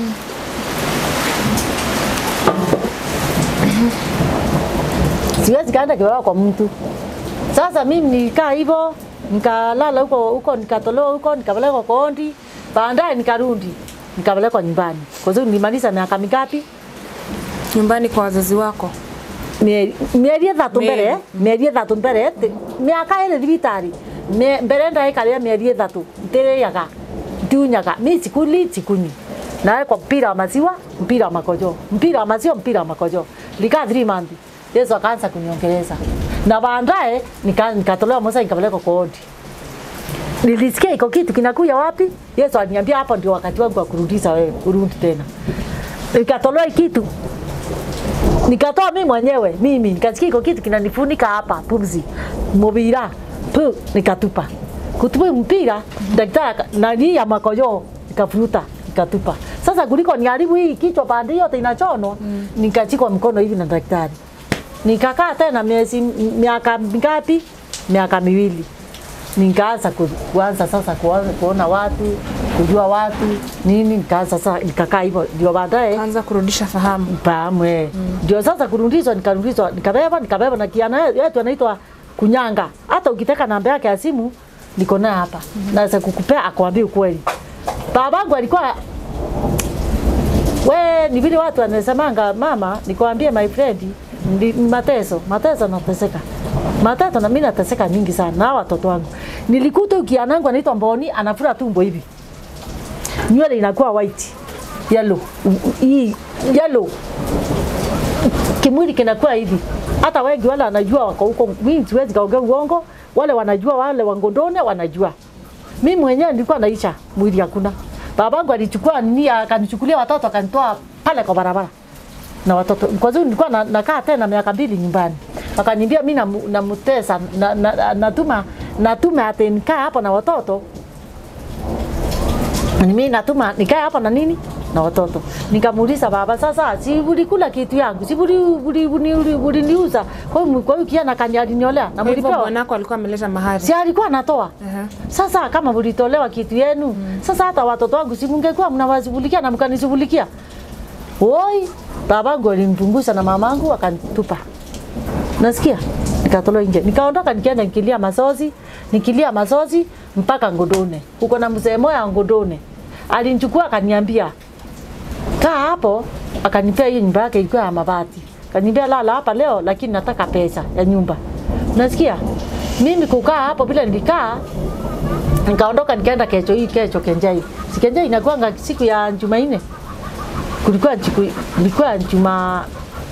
siwezi kaenda kibarua kwa mtu. Sasa mimi nilikaa hivyo, nikalala huko huko, nikatolewa huko, nikapelekwa kondi, baadaye nikarudi, nikapelekwa nyumbani. Kwa sababu nilimaliza miaka mingapi? Nyumbani kwa wazazi wako? Mie- mieri ithatu Mieri. mbere mieri ithatu mbere ti- miaka iri thibitari Me- mbere ndaikaria mieri ithatu ntiriaga ndiunyaga mi sikuli sikunywi nawekwa mpira wa maziwa mpira wa makojo mpira wa maziwa mpira wa makojo likaa 3 month Yesu akaanza kuniongeleza na baadaye nika- nikatolewa Mosa nikapelekwa koodi nilisikia iko kitu kinakuja wapi Yesu aliniambia hapo ndio wakati wangu wa kurudisha wewe urudi tena nikatolewa hii kitu nikatoa mimi mwenyewe mimi nikasikia iko kitu kinanifunika hapa pumzi mubira pu nikatupa kutupa mpira daktari aka- nani ya makojo nikafuruta nikatupa sasa kuliko niharibu hii kichwa pande yote inachonwa mm. nikachikwa mkono hivi na daktari nikakaa tena miezi miaka mingapi miaka miwili nikaanza ku- kuanza sasa kuanza kuona watu kujua watu nini nikaanza sasa nikakaa hivyo ndio baadaye Anza kurudisha fahamu. pamwe ndio sasa kurudishwa nikarudishwa nikabeba nikabeba na kiana yetu anaitwa kunyanga hata ukitaka namba yake ya simu niko naye hapa naweza kukupea akwambia ukweli babangu alikuwa we ni vile watu wanasemanga mama nikwambie my friend ndi, ni mateso mateso nateseka mateso na mimi nateseka nyingi sana na hawa watoto wangu nilikuta ukianangu anaitwa mboni anafura tumbo hivi nywele inakuwa white yellow hii yellow kimwili kinakuwa hivi. Hata wengi wale wanajua wako huko, mimi siwezi kaongea uongo. Wale wanajua, wale wangondone wanajua. Mimi mwenyewe nilikuwa naisha, mwili hakuna. Babangu alichukua nini, akanichukulia watoto akanitoa pale kwa barabara na watoto. Kwa sababu nilikuwa na- nakaa tena miaka mbili nyumbani. Akaniambia mimi namu- namutesa na, na, na, natuma natuma ati nikae hapa na watoto. Ni mimi natuma nikae hapa na nini? Na watoto. Nikamuuliza baba, sasa si ulikula kitu yangu? Si uli uli uli- uli- uliniuza? Kwa hiyo kwa hiyo kiana kanyalinyolea na Kwa hivyo mlipewa. bwanako alikuwa ameleta mahari. Si alikuwa anatoa. Aha. Sasa kama mlitolewa kitu yenu, sasa hata watoto wangu si mngekuwa mnawashughulikia na mkanishughulikia. Oi, babangu alimpunguza na mamangu akanitupa. Nasikia? Nikatolewa nje. Nikaondoka nikaenda nikilia masozi, nikilia masozi mpaka Ngodone. Uko na mzee moya Ngodone. Alinichukua akaniambia, kaa hapo, akanipea hiyo nyumba yake ilikuwa ya mabati. Akaniambia lala hapa leo, lakini nataka pesa ya nyumba. Unasikia? Mimi kukaa hapo bila nilikaa nikaondoka nikaenda kesho hii kesho Kenjai. Si Kenjai inakuanga siku ya Jumanne. Kulikuwa siku ilikuwa Juma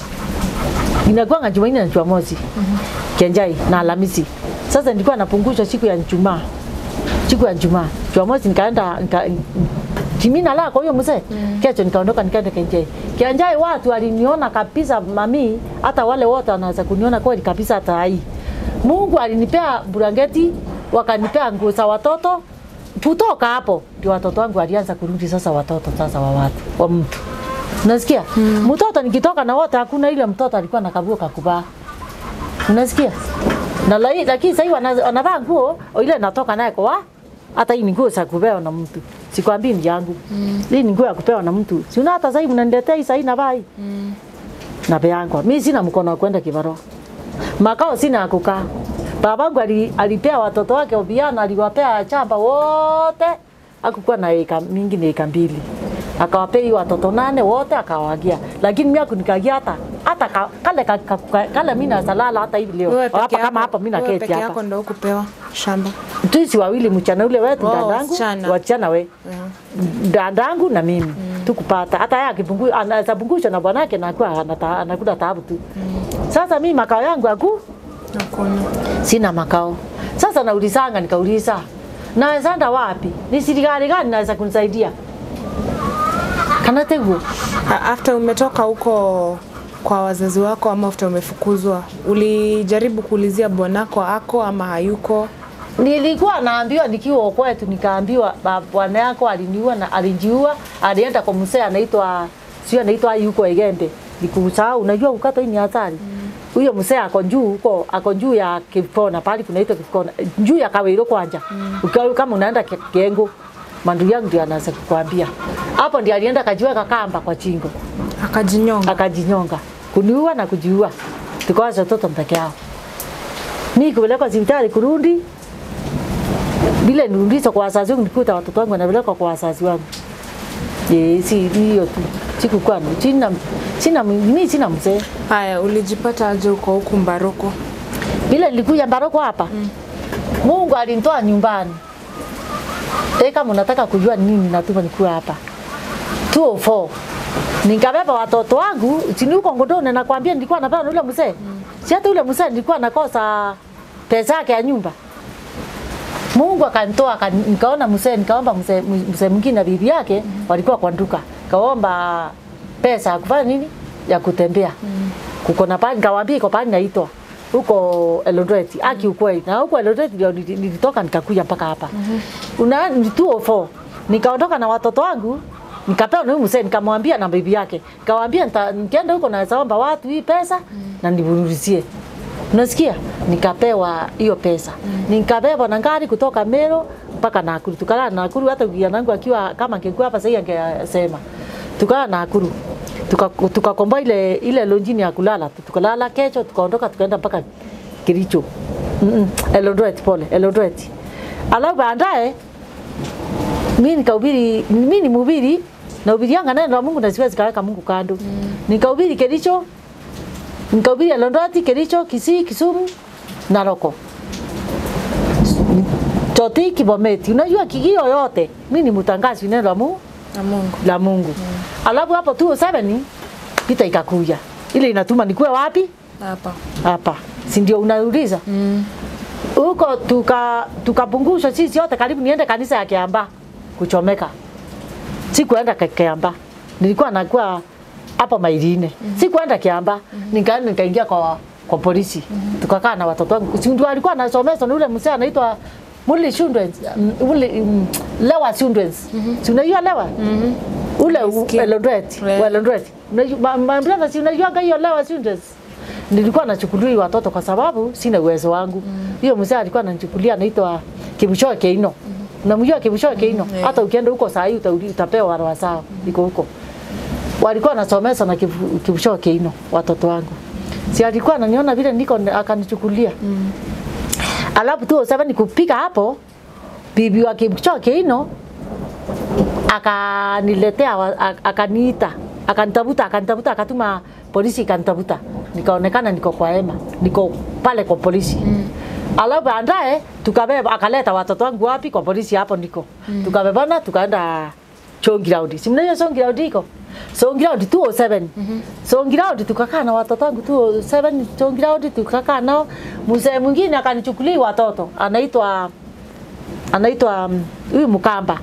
inakuanga Jumanne na Jumamosi. Kenjai na Alhamisi. Sasa nilikuwa napunguzwa siku ya Ijumaa. Siku ya Ijumaa. Jumamosi nikaenda nika, Kimi nalala kwa hiyo mzee. Kesho nikaondoka nikaenda Kenjai. Kenjai watu waliniona kabisa mami, hata wale wote wanaweza kuniona kweli kabisa hata hii. Mungu alinipea blanketi, wakanipea nguo za watoto. Kutoka hapo ndio watoto wangu walianza kurudi sasa, watoto sasa wa watu wa mtu. Unasikia? Mtoto nikitoka na wote, hakuna ile mtoto alikuwa na kabuo kakuvaa. Unasikia? Na lai- lakini sasa hivi wana- wanavaa nguo ile natoka naye kwa hata hii ni nguo za kupewa na mtu. Sikwambii ni yangu. Hii ni nguo ya kupewa na mtu. Si una hata sasa hivi mnaniletea hii sasa hii navaa hii. Na peangwa. Mimi sina mkono wa kwenda kibarua. Makao sina ya kukaa. Babangu ali, alipea watoto wake ubiana, aliwapea chamba wote. Hakukuwa na eka mingi, ni eka mbili. Akawapea hiyo watoto nane wote akawagia. Lakini mimi hakunikagia hata hata ka, kale ka, ka, ka, kale mimi nasalala hata hivi leo. Wewe Hapa peke kama yako, hapa mimi wewe naketi peke hapa. yako ndio kupewa shamba. Tuisi wawili mchana ule wetu Oh, dadangu, wasichana. wasichana we. Dadangu na mimi. Tukupata. Hata yeye akipunguza anaweza pungusha na bwanake na kwa anata- anakula taabu tu. Sasa mimi makao yangu aku Hakuna. sina makao. Sasa naulizanga, nikauliza naweza enda wapi? Ni serikali gani naweza kunisaidia? Kana teguo A- After umetoka huko kwa wazazi wako ama after umefukuzwa, ulijaribu kuulizia bwanako ako ama hayuko? nilikuwa naambiwa nikiwa kwetu, nikaambiwa ba- bwana yako aliniua na alijiua, alienda kwa mzee anaitwa sio anaitwa yuko Egembe. Nikusahau, unajua ukato hii ni hatari. Huyo mzee ako juu huko, ako juu ya Kipkona, pale kunaitwa Kipkona, juu ya Kawiro kwanja. Ukiwa kama unaenda Ke- Kengo, mandu yangu ndio anaweza kukwambia. Hapo ndio alienda kajiweka kamba kwa chingo, Akajinyonga. akajinyonga, kuniua na kujiua. Tukawacha watoto mpeke yao. Mimi kupelekwa hospitali kurudi, vile nirudishwa kwa wazazi wangu, nikuta watoto wangu wanapelekwa kwa wazazi wangu. Ye, si hiyo tu, sikukuwa na- sina sina mimi sina mzee. Haya, ulijipata aje uko huku Mbaroko? Vile nilikuja Mbaroko hapa Mungu alinitoa nyumbani. Eh, kama unataka kujua ni nini natuma nikuwa hapa 204 nikabeba watoto wangu chini huko Ngodone, nakwambia nilikuwa napewa na yule mzee. Si hata yule mzee nilikuwa nakosa pesa yake ya nyumba. Mungu akanitoa akan, nikaona mzee, nikaomba mzee mzee mwingine na bibi yake walikuwa kwa duka, kaomba pesa ya kufanya nini, ya kutembea kuko na pale, nikawaambia iko pale naitwa huko Eldoret, aki ukweli, na huko Eldoret ndio nili- nilitoka nikakuja mpaka hapa una ni 204 nikaondoka na watoto wangu nikapewa na huyu mzee, nikamwambia na bibi yake, nikamwambia nita- nikienda huko naweza omba watu hii pesa na nivuruzie Unasikia? Nikapewa hiyo pesa. Nikabebwa na gari kutoka Mero mpaka Nakuru. Tukalala Nakuru hata kijana wangu akiwa kama angekuwa hapa sasa angesema. Tukalala Nakuru. Tuka tukakomboa ile ile lonjini ya kulala. Tukalala kesho tukaondoka tukaenda mpaka Kericho. Mm -mm. Eldoret pole, Eldoret. Alafu baadaye mimi nikahubiri, mimi ni mhubiri na hubirianga neno la Mungu na siwezi kaweka Mungu kando. Nikahubiri Kericho, nikahubiri Eldoret, Kericho, Kisii, Kisumu, Naroko. Choti Kibometi. Unajua kigio yote, mimi ni mtangazi neno la Mungu Na Mungu. la Mungu. Alafu hapo 207 vita ikakuja. Ile inatuma nikuwe wapi? Hapa. Hapa. Si ndio unauliza? Huko tuka tukapunguzwa sisi yote karibu niende kanisa ya Kiamba kuchomeka. Sikuenda Ki- Kiamba. Nilikuwa nakuwa hapo Mairine. Sikuenda Kiamba. Nikaenda nikaingia kwa kwa polisi tukakaa na watoto wangu si ndio alikuwa anasomeshwa na ule mzee anaitwa Muli Children's mm, ule mm, Lewa Children's si unajua Lewa ule u- Nasikia. Eldoret Yeah. wa Eldoret unajua ma- my brother si unajua hiyo Lewa Children's nilikuwa nachukulia hii watoto kwa sababu sina uwezo wangu hiyo mzee alikuwa ananichukulia anaitwa Kibushoe Keino unamjua Kibushoe Keino yeah. hata ukienda huko saa hii uta- utapewa warawa sawa iko huko walikuwa nasomesa na Kibu- Kibushoe Keino watoto wangu si alikuwa ananiona vile niko akanichukulia mm. alafu tu sasa nikupika hapo bibi wa Kibushoe Keino akaniletea wa- ak- akaniita akanitafuta akanitafuta akatuma polisi ikanitafuta nikaonekana niko kwa hema niko pale kwa polisi mm. alafu baadaye tukabeba akaleta watoto wangu wapi kwa polisi hapo niko mm. tukabebana tukaenda Chongiraundi si mnajua Chongiraundi iko Chongiraundi 207 mm-hmm. Chongiraundi tukakaa na watoto wangu 207 Chongiraundi tukakaa nao mzee mwingine akanichukulia watoto anaitwa anaitwa mm, huyu Mkamba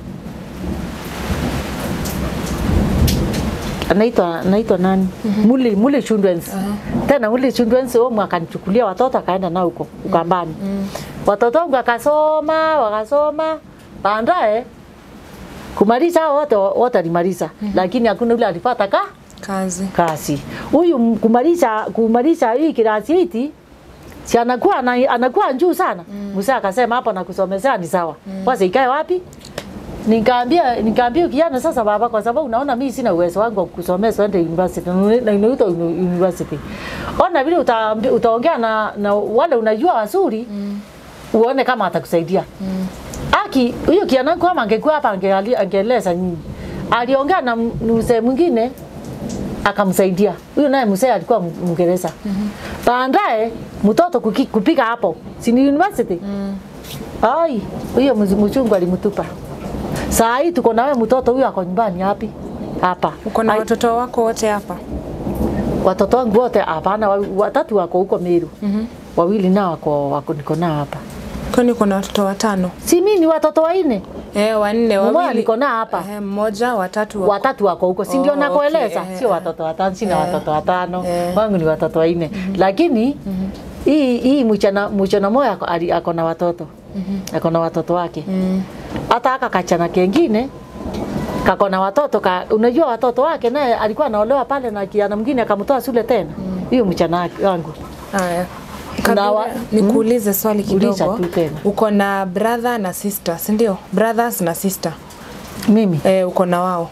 anaitwa anaitwa nani? Muli Muli Children's. Tena Muli Children's wao akanichukulia watoto akaenda nao huko Ukambani. Watoto wangu wakasoma wakasoma, baadaye kumaliza hao wote wote alimaliza, lakini hakuna yule alipata ka kazi kazi. Huyu m- kumaliza kumaliza hii kirasi hiti si anakuwa ana, anakuwa juu sana. Musa akasema hapo nakusomesea ni sawa. Kwanza ikae wapi? Nikaambia nikaambia kijana sasa baba, kwa sababu unaona mimi sina uwezo wangu wa kusomea uende university na inaitwa uni- university. Ona vile utaambi- utaongea na, na wale unajua wazuri uone kama atakusaidia. Aki huyo kijana wangu kama angekuwa hapa angeali- angeeleza nyinyi. Aliongea na m- mzee mwingine akamsaidia. Huyo naye mzee alikuwa M- Mngereza. Baadaye mtoto kuki- kupika hapo, si ni university? Ai, huyo mz- mchungu alimtupa. Saa hii tuko nawe mtoto huyo ako nyumbani hapi? Hapa. uko na Ai, watoto wako wote hapa watoto wangu wote hapana, wa- watatu wako huko Meru. Wawili nao wako, wako niko nao hapa. kwani uko na watoto watano Si mimi ni watoto wanne. eh, wanne Mmoja wawili niko nao hapa. eh, mmoja watatu wako. watatu wako huko, si ndio Oh, nakueleza? okay, eh, Sio eh. watoto watano, sina Eh. watoto watano, Eh. wangu ni watoto wanne. Lakini hii hii mchana mchana moja ako, ali- ako na watoto ako na watoto wake hata aka kachana kengine kako na watoto ka, unajua watoto wake naye alikuwa anaolewa pale na kijana mwingine akamtoa shule tena hiyo mchana wake- wangu Haya. Na Kabla wa- nikuulize swali Uliza kidogo. tu tena. Uko na brother na sister, si ndio? Brothers na sister. mimi Eh, uko na wao.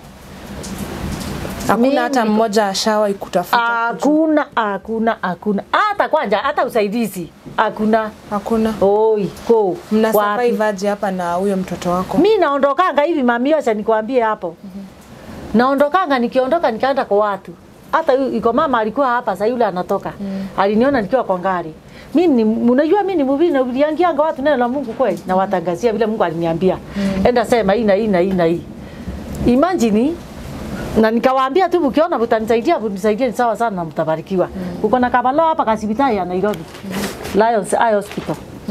Hakuna Mimi hata niko- mmoja ashawahi kutafuta. kujua. hakuna hakuna hakuna hata kwanja hata usaidizi hakuna Hakuna. oi ko Mna wapi? survive aje hapa na huyo mtoto wako? mi naondokanga hivi mami Yosha, nikwambie hapo naondokanga nikiondoka nikaenda kwa watu hata yu- iko mama alikuwa hapa sasa yule anatoka aliniona nikiwa kwa ngari mimi ni- unajua mimi ni mhubiri na niliambianga watu neno la Mungu kweli na watangazia vile Mungu aliniambia enda sema hii na hii na hii na hii imagine na nikawaambia tu mkiona mtanisaidia mnisaidie ni sawa sana na mtabarikiwa uko na kabalo hapa kasibitari ya Nairobi Lions Eye Hospital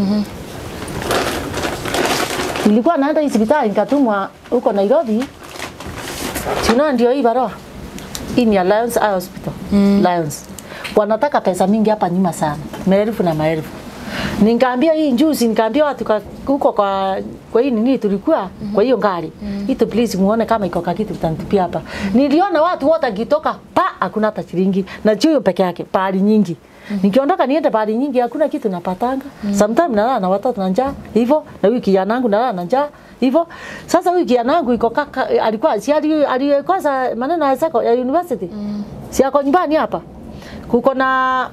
nilikuwa naenda hii hospitali nikatumwa huko Nairobi. Sina ndio hii barua. Hii ni Alliance Eye Hospital. Lions. Wanataka pesa mingi hapa nyuma sana. Maelfu na maelfu. Nikaambia hii njuzi, nikaambia watu ka- huko kwa kwa hii nini tulikuwa kwa hiyo gari. Hii tu please muone kama iko kitu mtanitupia hapa. Niliona watu wote akitoka pa hakuna hata shilingi na chuo peke yake pahali nyingi. Nikiondoka niende pahali nyingi hakuna kitu napatanga. Sometimes nalala na watoto na njaa hivyo na huyu kijana wangu nalala na njaa hivyo. Sasa huyu kijana wangu iko kaka alikuwa si ali- alikosa maneno ya seko ya university. Si ako nyumbani hapa. Kuko na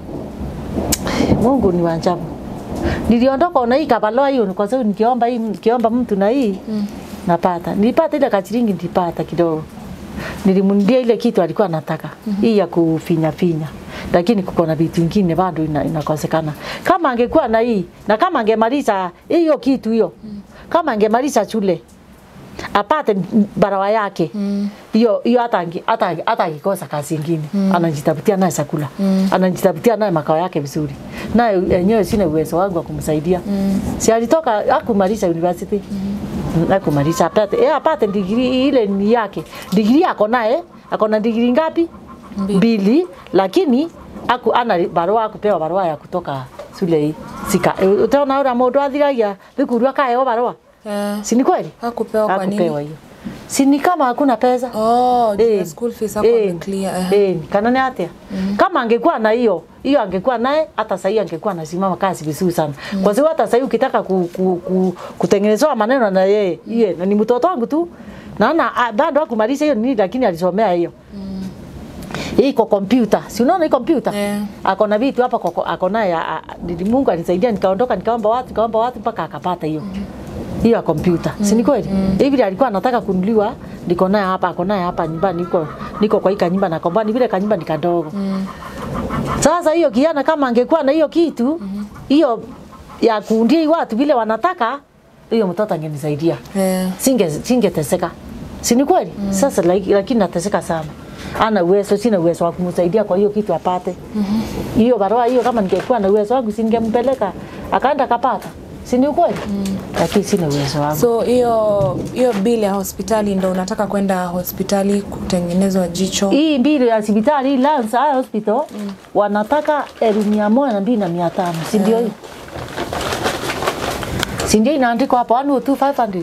Mungu ni wa ajabu. Niliondoka na hii kabaloa hiyo kwa sababu nikiomba hii nikiomba mtu na hii napata. Nilipata ile kachiringi nilipata kidogo. Nilimndia ile kitu alikuwa anataka. Hii ya kufinya finya. Lakini kuko na vitu vingine bado ina- inakosekana. Kama angekuwa na hii na kama angemaliza hiyo kitu hiyo. Kama angemaliza shule apate barawa yake hiyo hiyo hata ange- hata hata akikosa kazi ingine anajitafutia naye chakula anajitafutia naye makao yake vizuri naye yenyewe sina uwezo wangu wa kumsaidia si alitoka hakumaliza university Mm, hakumaliza apate yeye apate degree ile ni yake degree ako naye ako na degree ngapi mbili lakini aku ana barua akupewa barua ya kutoka shule hii sika e, utaona ura mundu athiragia thukuru akaheo barua Eh, si ni kweli hakupewa kwa nini? Hakupewa hiyo si ni kama hakuna pesa Oh, juu ya Eh, school fees hapo eh, ameclear. eh. eh, kana ni atia kama angekuwa na hiyo hiyo angekuwa naye hata sahii angekuwa anasimama kazi vizuri sana kwa sababu hata sahii ukitaka ku, ku, ku, kutengenezewa maneno na yeye iye na ni mtoto wangu tu naona ah, bado hakumaliza hiyo nini lakini alisomea hiyo hii iko kompyuta si unaona hii kompyuta Eh. ako na vitu hapa kwa- ako naye ah, ah, nili- Mungu alisaidia nikaondoka nikaomba watu nikaomba watu mpaka akapata hiyo hiyo ya kompyuta si ni kweli hivi vile alikuwa anataka kunuliwa niko naye hapa ako naye hapa nyumbani niko niko kwa hii kanyumba na komba ni vile kanyumba ni kadogo sasa hiyo kiana kama angekuwa na hiyo kitu hiyo ya kuundia hii watu vile wanataka hiyo mtoto angenisaidia Eh. singe singeteseka si ni kweli sasa like, lakini nateseka sana ana uwezo sina uwezo wa kumsaidia kwa hiyo kitu apate hiyo barua hiyo kama ningekuwa na uwezo wangu singempeleka akaenda akapata si ni ukweli lakini sina uwezo wangu So hiyo hiyo bill ya hospitali ndo unataka kwenda hospitali kutengenezwa jicho. hii mbili ya hospitali hii Lance Eye Hospital wanataka elfu mia moja na mbili na mia tano si ndio hiyo si ndio inaandikwa hapo 102,500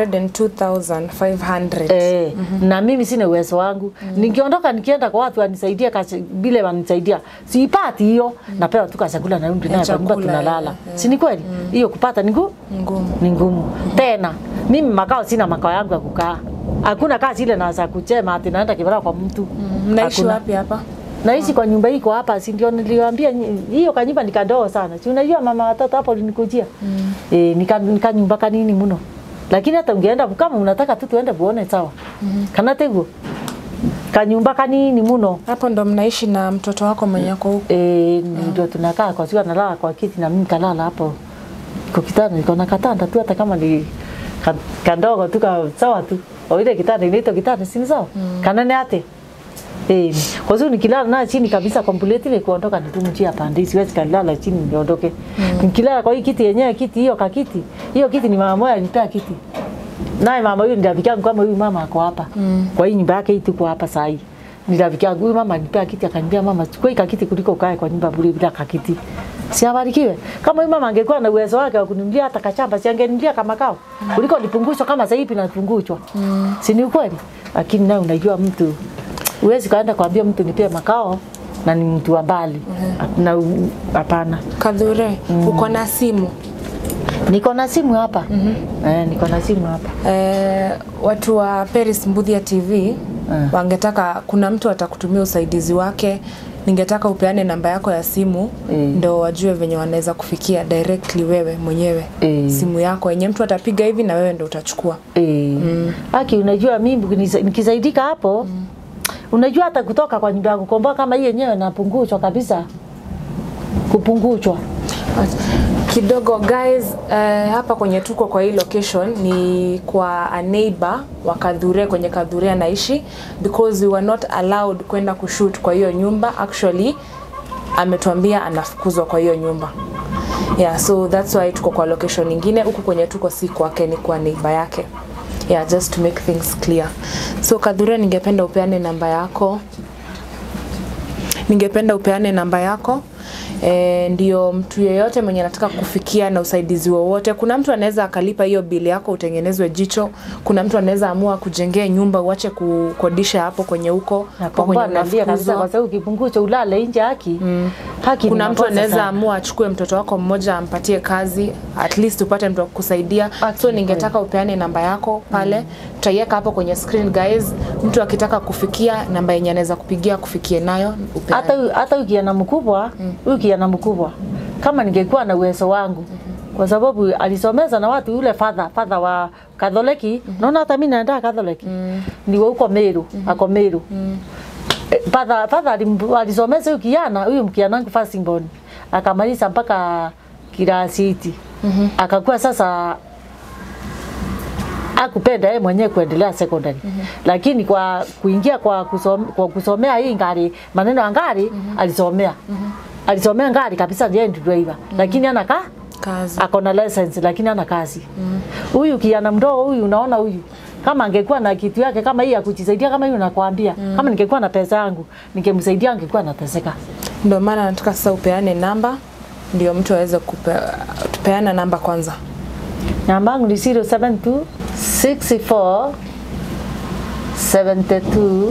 102,500. Eh, na mimi sina uwezo wangu nikiondoka nikienda kwa watu wanisaidie kasi vile wanisaidia siipati hiyo napewa tu chakula na rudi naye kwa nyumba chakula, tunalala eh, si ni kweli hiyo kupata ni ngumu Ngumu. ni ngumu tena mimi makao sina makao yangu ya kukaa hakuna kazi ile naweza kuchema ati naenda kibara kwa mtu Mnaishi Hakuna. wapi hapa? naishi kwa nyumba iko hapa, si ndio? Niliwaambia nyi- hiyo kanyumba ni kadogo sana, si unajua mama watoto hapo ulinikujia mm. E, nika, nika nyumba kanini mno, lakini hata ungeenda kama unataka tu tuende kuone sawa mm. kana tego kanyumba kanini mno Hapo ndo mnaishi na mtoto wako mwenye ako huko. e, ndio tunakaa kwa siku nalala kwa kiti na mimi kalala hapo kwa kitanda, niko na katanda tu, hata kama ni ka- kadogo tu ka sawa tu, au ile kitanda inaitwa kitanda, si ni sawa mm. kana ni ate Eh, kwa sababu nikilala naye chini kabisa complete ile kuondoka nitumjia pande, siwezi kalala chini niondoke. Mm. Nikilala kwa hii kiti yenyewe kiti hiyo kakiti. Hiyo kiti ni mama moja alipea kiti. Naye mama huyu ndio rafiki yangu kama huyu mama ako hapa. Mm. Kwa hii nyumba yake hii tuko hapa saa hii. Ni rafiki yangu huyu mama alipea kiti akaniambia mama chukua hii kakiti kuliko ukae kwa nyumba bure bila kakiti. Si abarikiwe. Kama huyu mama angekuwa na uwezo wake wa kuninunulia hata kachamba, si angeninunulia kama kao. Kuliko nipungushwa kama sasa hivi napungushwa. Mm. Si ni ukweli? Lakini naye unajua mtu Huwezi kaenda kuambia mtu nipee makao na ni mtu wa mbali na u- hapana. Kadhure, uko na simu. Niko na simu hapa eh, niko na simu hapa Eh, watu wa Paris Mbuthia TV Mm. wangetaka, kuna mtu atakutumia usaidizi wake, ningetaka upeane namba yako ya simu Mm. ndo wajue venye wanaweza kufikia directly wewe mwenyewe Mm. simu yako yenye mtu atapiga hivi na wewe ndo utachukua. eh. Aki, unajua mimi nikisa- nikisaidika hapo unajua hata kutoka kwa nyumba ya kukomboa kama hii yenyewe napunguzwa kabisa, kupunguzwa kidogo guys uh, hapa kwenye tuko kwa hii location ni kwa a neighbor wa Kadhure kwenye Kadhure anaishi because we were not allowed kwenda kushoot kwa hiyo nyumba actually ametuambia anafukuzwa kwa hiyo nyumba yeah so that's why tuko kwa location nyingine huku kwenye tuko si kwake ni kwa neighbor yake yeah just to make things clear so Kadhure ningependa upeane namba yako ningependa upeane namba yako E, ndio mtu yeyote mwenye anataka kufikia na usaidizi wowote. Kuna mtu anaweza akalipa hiyo bili yako utengenezwe jicho. Kuna mtu anaweza amua kujengea nyumba uache kukodisha hapo kwenye huko hapo kwenye nakomboa nalia kabisa, unafukuzwa. kwa sababu kipunguzwa ulale nje haki haki ni Kuna mtu makosa anaweza sana. amua achukue mtoto wako mmoja ampatie kazi, at least upate mtu wa kukusaidia. Haki So ni ningetaka upeane namba yako pale, tutaiweka hapo kwenye screen guys. Mtu akitaka kufikia namba yenye anaweza kupigia kufikie nayo upeane. hata huyu- hata huyu kijana mkubwa huyu kijana mkubwa kama ningekuwa na uwezo wangu kwa sababu alisomeza na watu yule father father wa Katholiki naona hata mimi naenda Katholiki ni wa huko Meru ako Meru Eh, father father alim- alisomeza huyu kijana huyu kijana wangu first born akamaliza mpaka kirasi hiti akakuwa sasa akupenda yeye mwenyewe kuendelea secondary lakini kwa kuingia kwa, kusom, kwa kusomea hii ngari maneno ya ngari alisomea alisomea ngari kabisa yeye ndio driver lakini ana ka kazi. ako na license lakini ana kazi huyu kijana mdogo huyu unaona huyu kama angekuwa na kitu yake kama hii ya kujisaidia kama hiyo nakwambia kama ningekuwa na pesa yangu ningemsaidia angekuwa anateseka Ndio maana nataka sasa upeane namba ndio mtu aweze kupe, tupeana namba kwanza. Namba yangu ni 072 64 72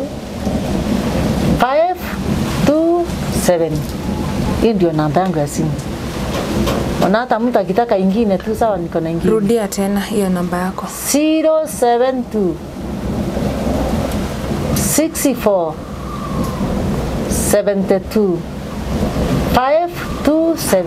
527. Hii ndio namba yangu ya simu. Na hata mtu akitaka ingine tu sawa, niko na ingine. Rudia tena hiyo namba yako. 072 64 72 527.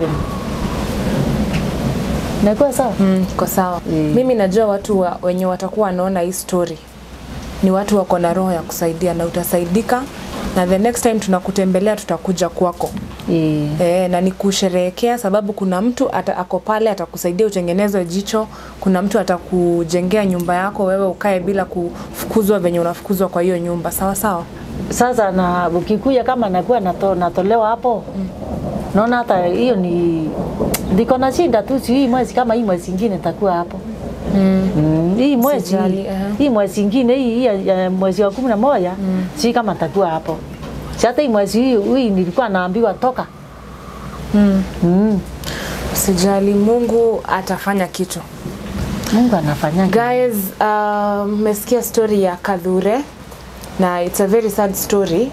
Nakuwa sawa? Mm, iko sawa. Mm. Mimi najua watu wa, wenye watakuwa wanaona hii story ni watu wako na roho ya kusaidia na utasaidika, na the next time tunakutembelea tutakuja kwako. Eh. E, na ni kusherehekea sababu kuna mtu ata, ako pale atakusaidia utengeneze jicho, kuna mtu atakujengea nyumba yako wewe ukae bila kufukuzwa venye unafukuzwa kwa hiyo nyumba. Sawa sawa. Sasa na ukikuja kama nakuwa nato, natolewa hapo mm. naona hata hiyo ni ndiko na shinda tu, si hii mwezi kama hii mwezi ingine takuwa hapo Mm. mm. hii mwezi Usijali, aha. hii mwezi ingine hii, hii ya, ya mwezi wa kumi na moja mm. si kama takuwa hapo si hata hii mwezi hii, hii nilikuwa naambiwa toka Mm. mm. Usijali, Mungu atafanya kitu. Mungu anafanya Guys, uh, mmesikia story ya Kadhure na it's a very sad story.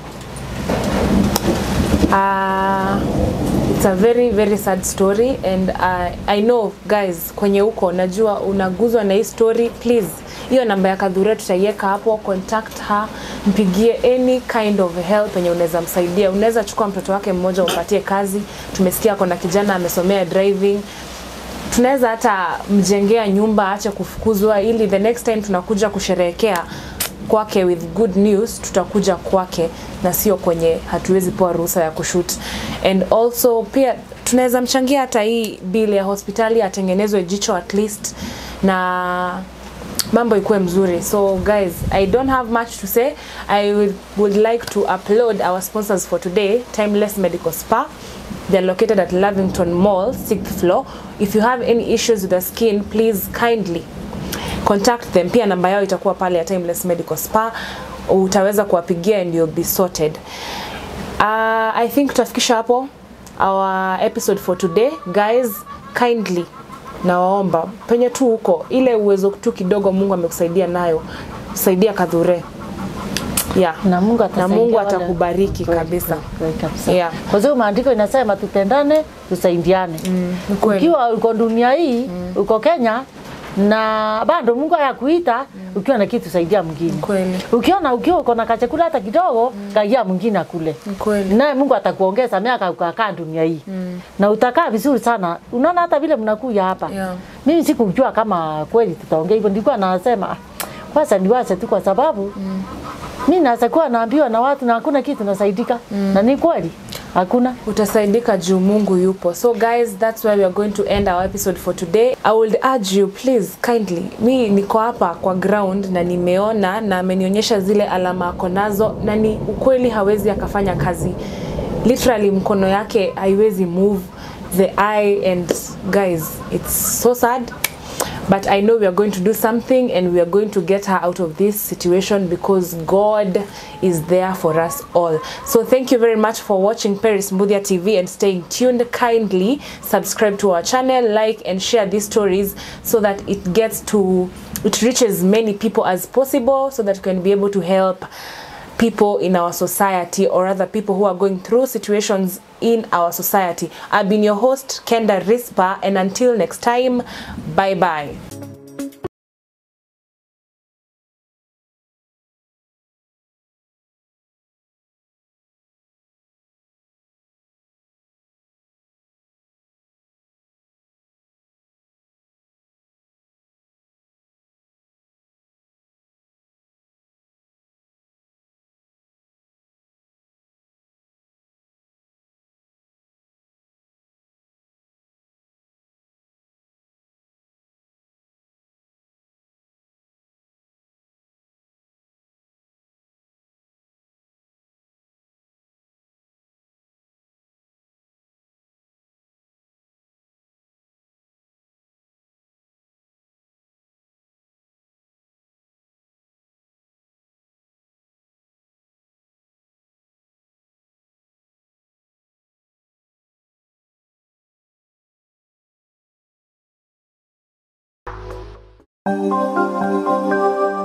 Uh, it's a very very sad story and uh, I know guys, kwenye huko najua unaguzwa na hii story, please hiyo namba ya Kadhure tutaiweka hapo, contact her, mpigie any kind of help yenye unaweza msaidia. Unaweza chukua mtoto wake mmoja umpatie kazi. Tumesikia kuna kijana amesomea driving tunaweza hata mjengea nyumba aache kufukuzwa, ili the next time tunakuja kusherehekea kwake with good news, tutakuja kwake na sio kwenye hatuwezi pewa ruhusa ya kushoot. And also pia tunaweza mchangia hata hii bill ya hospitali atengenezwe jicho at least na mambo ikuwe mzuri. So guys, I don't have much to say. I would, would like to upload our sponsors for today, Timeless Medical Spa. They're located at Lavington Mall, 6th floor. If you have any issues with the skin, please kindly contact them. Pia namba yao itakuwa pale ya Timeless Medical Spa. Utaweza kuwapigia and you'll be sorted. Uh, I think tutafikisha hapo our episode for today. Guys, kindly nawaomba penye tu huko ile uwezo tu kidogo Mungu amekusaidia nayo, saidia Kadhure. Yeah. na Mungu na atasaidia Mungu wale- atakubariki Kweli, kabisa. kweli, kweli kabisa. Yeah. Kwa sababu maandiko inasema tupendane, tusaidiane. ni kweli. Ukiwa uko dunia hii, uko Kenya na bado Mungu ayakuita ukiwa na kitu saidia mwingine. Kweli. Ukiona ukiwa uko na kachakula hata kidogo, kaigia mwingine akule. Ni kweli. Naye Mungu atakuongeza miaka ukakaa dunia hii. Na utakaa vizuri sana. Unaona hata vile mnakuja hapa. Yeah. Mimi sikujua kama kweli tutaongea hivyo, nilikuwa nasema "Ah, kwanza niwache tu kwa sababu mi naweza kuwa naambiwa na watu na hakuna kitu nasaidika na ni kweli hakuna. utasaidika juu Mungu yupo. So guys, that's why we are going to end our episode for today. I would urge you please kindly, mi niko hapa kwa ground na nimeona na amenionyesha zile alama ako nazo, na ni ukweli hawezi akafanya kazi, literally mkono yake haiwezi move the eye and guys, it's so sad but I know we are going to do something and we are going to get her out of this situation because God is there for us all. So thank you very much for watching Paris Mbudia TV and staying tuned. Kindly subscribe to our channel, like and share these stories so that it gets to it reaches many people as possible so that we can be able to help people in our society or other people who are going through situations in our society. I've been your host, Kenda Rispa, and until next time, bye bye. Thank